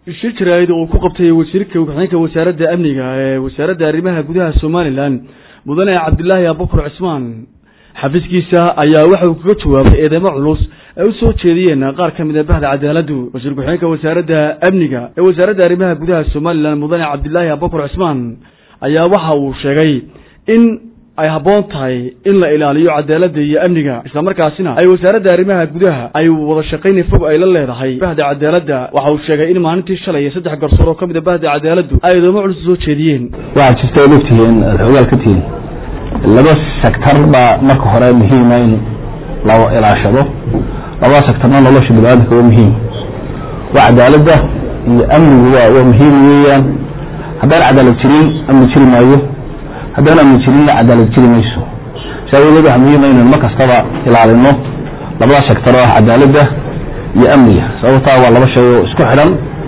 shir jaraa'id uu ku qabtay wasiirka ku-xigeenka wasaaradda amniga ee wasaaradda arrimaha gudaha somalilan mudane cabdilaahi abubakar cismaan xafiiskiisa ayaa waxa uu kaga jawaabay eedeymo culus ay u soo jeediyeen qaar ka mid a bahda cadaaladdu wasiir ku-xigeenka wasaaradda amniga ee wasaaradda arrimaha gudaha somalilan mudane cabdilaahi abubakar cismaan ayaa waxa uu sheegay in ay habboon tahay in la ilaaliyo cadaaladda iyo amniga islamarkaasina ay wasaaradda arrimaha gudaha ay wada shaqayn fog ay la leedahay bahda cadaaladda waxa uu sheegay in maalintii shalay saddex garsoor oo ka mid a bahda cadaaladdu ay eedeymo culus soo jeediyeen waxaad jirta od ogtihiin aad xoogaal ka tihiin laba sector baa marka hore muhiima in la ilaashado labada sectorna nolosha biniaadamka waa muhiim waa cadaaladda iyo amnigu waa waa muhiim weeyaan haddaan cadaalad jirin amni jiri maayo haddaan amni jirinna cadaalad jiri mayso saa awgeed waxa muhiima inaynu mar kastaba ilaalino labada sector oo ah cadaaladda iyo amniga sababtaa waa laba shay oo isku xidhan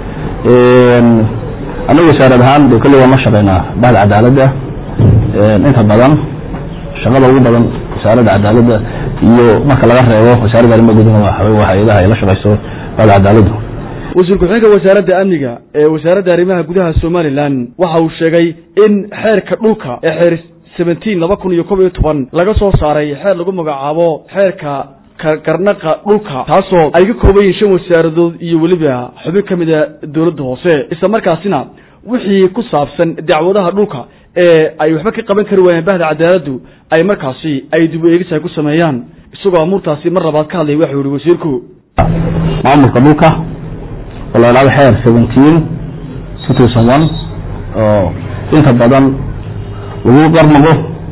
anagu wasaarad ahaan de kolley waan la shaqeynaa bahda cadaaladda inta badan shaqada ugu badan wasaaradda cadaaladda iyo marka laga reebo wasaaradda arrimaha gudaha waa hay-adaha ay la shaqeyso bahda cadaaladdu wasiir ku-xigeenka wasaaradda amniga ee wasaaradda arrimaha gudaha somalilan waxa uu sheegay in xeerka dhulka ee xeer seventeen laba kun iyo kob iyo toban laga soo saaray xeer lagu magacaabo xeerka karnaqa dhulka taasoo ay ka kooban yihiin shan wasaaradood iyo weliba xubin ka mid a dowladda hoose isla markaasina wixii ku saabsan dacwadaha dhulka ee ay waxba ka qaban kari waayeen bahda cadaaladdu ay markaasi ay dib u eegis ay ku sameeyaan isagoo amuurtaasi mar labaad ka hadlay waxuu yihi wasiirku maamulka dhulka oo la idhahdo xeer seventeen two thousand one oo inta badan lagu qarmago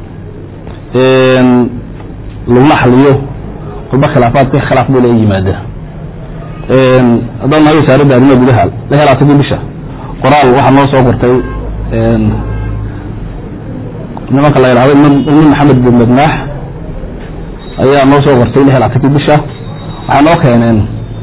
laguna xaliyo kulba khilaafaadka khilaaf buu la yimaada haddaan nahay wasaaradda arrimaha gudaha la helaatagii bisha qoraal waxaa noo soo qortay nimanka la yidhahdo nin maxamed bin madnaax ayaa noo soo qortay la helaatagii bisha waxay noo keeneen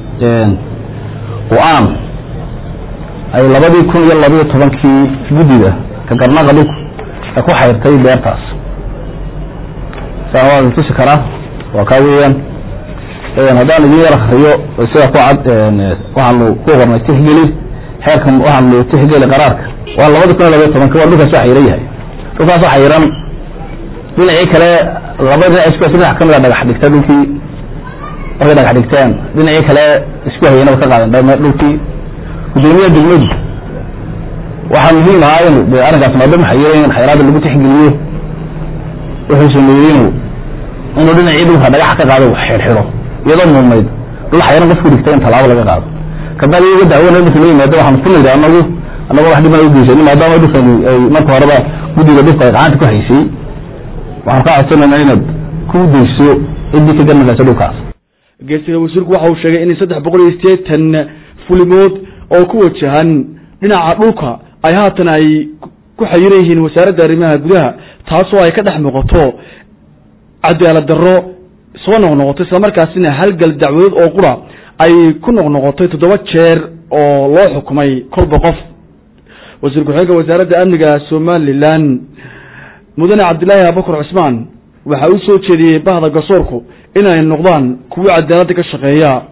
go-aan ay labadii kun iyo labayo tobankii guddida ka garnaqa dhulku ay ku xayrtay beertaas saa waa tusi karaa waa kaa weeyaan haddaan idin yar akriyo sida ku cad waxaanu ku qornay tixgeli xeerkan waxaanu tixgeli qaraarka waa labada kun iyo labayo tobanki waa dhulkaas waa xayran yahay dhulkaas waa xayran dhinacii kale laba dhinac isku dhinac kamid a dhagax dhigta dhulkii markay dhagax dhigteen dhinacii kale isku hayanaba ka qaaden dhame dhulkii gudoomiyaha degmadu waxaa muhiim ahaa in de arrinkaas maadaama xayran in xayraada lagu tixgeliyo wuxuu sameeyey inu inuu dhinacii dhulka dhagaxa ka qaado xirxiro iyadoo mudnayd dhul xayran qofku dhigtay in tallaabo laga qaado kabacdi iyaga dacwana marka la yimaado waxaan ku nidhi anagu anagu wax dhiban ugeysanin maadaama dhulkan ay marka horeba guddiga dhulka ay gacanta ku haysay waxaan ka codsanayna inaad ku dayso ciddii ka garnaqaysa dhulkaas geesiga wasiirku waxa uu sheegay in saddex boqol iyo sideetan fulimood oo ku wajahan dhinaca dhulka ay haatan ay ku xayiran yihiin wasaaradda arrimaha gudaha taasoo ay ka dhex muuqato cadaalad darro soo noqnoqotay islamarkaasina halgal dacwadood oo qura ay ku noqnoqotay toddoba jeer oo loo xukumay kolba qof wasiir ku-xigeenka wasaaradda amniga somalilan mudane cabdilaahi abubakar cismaan waxa uu soo jeediyey bahda garsoorku inay noqdaan kuwo cadaaladda ka shaqeeya